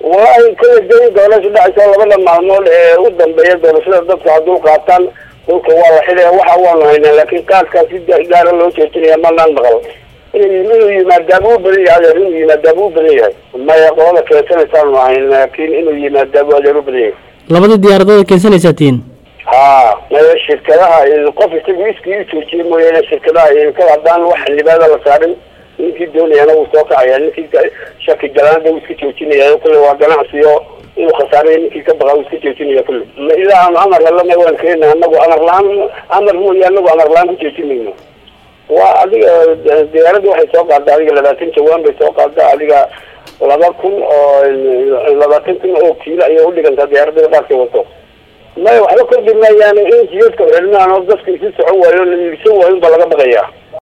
wallaahi kala dayn doorasho dhacaysa labada maalmood ee u dambeeya doorashada dadka hadduu qaataan dhulka waa la xidaya waxa waanu haynaa laakiin qaadkaa si gaara loo joojinaya manaan maqal inuu yimaadaaba u badan yahay adeer inuu yimaadaaba u badan yahay maya qolada keensanaysaanu ahayn laakiin inuu yimaadaaba adeer u badan yahay labadii diyaaradood keensanaysaa tihiin ha maya shirkadaha qof isagu iskii u joojiyay mooyaane shirkadaha ka haddaan wax libaada la saarin ninkii doonayana wuu soo kacaya ninkii shaki galaanada wuu iska joojinaya kulle waa ganacsiyo inuu khasaaraya ninkii ka baqa wuu iska joojinaya kulle ilaa aanu amar helana waan keena anagu amar la-aan amar mooya anagu amar la-aan ku joojinayno waa adiga diyaaradda waxay soo qaaddaa adiga labaatan jawaan bay soo qaaddaa adiga laba kun oo labaatan kun oo kiilo ayay udhigantaa diyaaradda qaadkay wato maya waxba kordhi maayaan in jiyadka xirmaan oo dadka isu socon waayo la iibsan waayo baa laga baqayaa